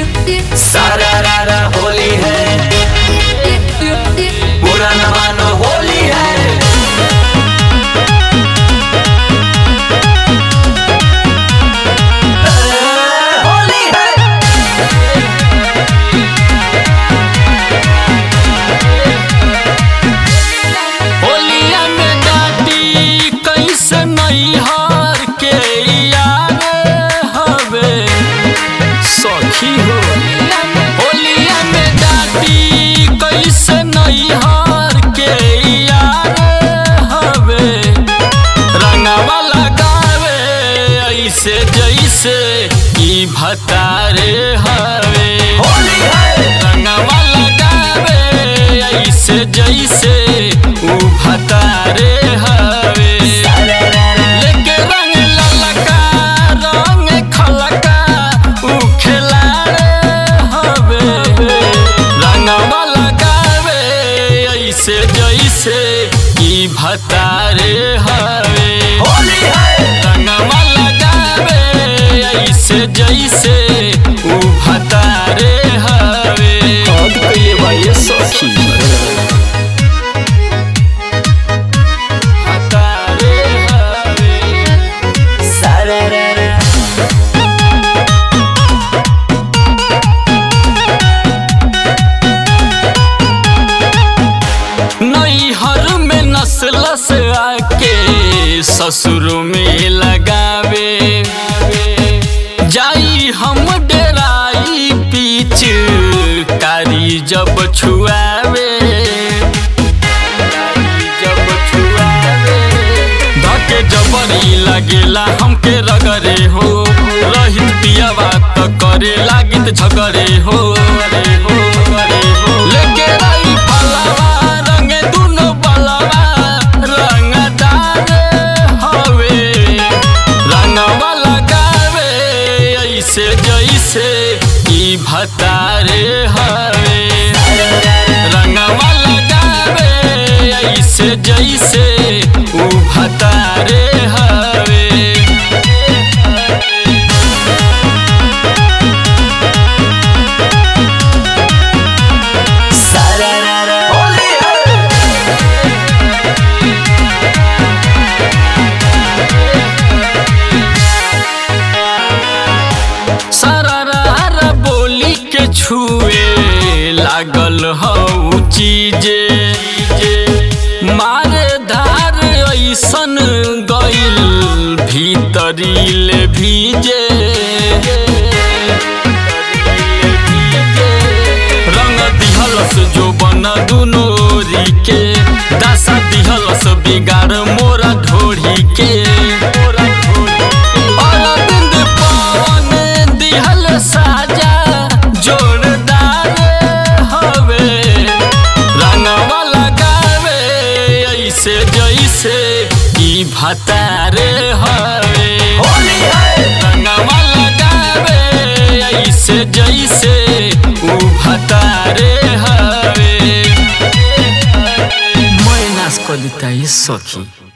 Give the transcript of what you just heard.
सारा रारा होली है बुरा न मानो होली है होली है होलिया में डाटी कैसे नैहर के यार हवे सखी हो होलिया में डाटी कैसे नैहर के यार हवे रंगवा लगावे ऐसे जैसे ई भतारे हवे होली है रंगवा लगावे ऐसे जैसे ऊ भतारे हवे लेके रंग ललका रंग खलका ऊ खिलाड़े हवे रंगवा लगावे ऐसे जैसे ई भतारे हवे होली है रंगवा लगावे ऐसे जैसे ऊ भतारे हवे हद कइले बा ये सखी भतारे हवे सारा रारा नैहर में नस्ल से आके ससुर में लगावे जाई हम डेराई पीछ कारी जब छुआवे जब छुआवे धके जबरी लगेला हमके रगरे हो रहित पियावा त करे लागित झगरे हो रे हो रे हो लेके रही फलवा रंग दुनो बलवा रंग डाले हवे रंगवा लगावे ऐसे जैसे ई भतारे हवे रंगवा लगावे ऐसे जैसे ऊ भतारे हवे सारा रारा होली है सारा बोली के छुए लागल हऊ चीजे मारे धार ऐसन गइल भीतरील भीजे रंग दिहलस जो बन दुनोरी के दशा दिहलस बिगाड़ मोरा ढोरी के अरविंद पवन दिहल साजा जोरदार हवे रंगवा लगावे ऐसे जैसे ई भतारे हवे होली है रंगवा लगावे ऐसे जैसे ऊ भतारे हवे मैं नाच कर देता सखी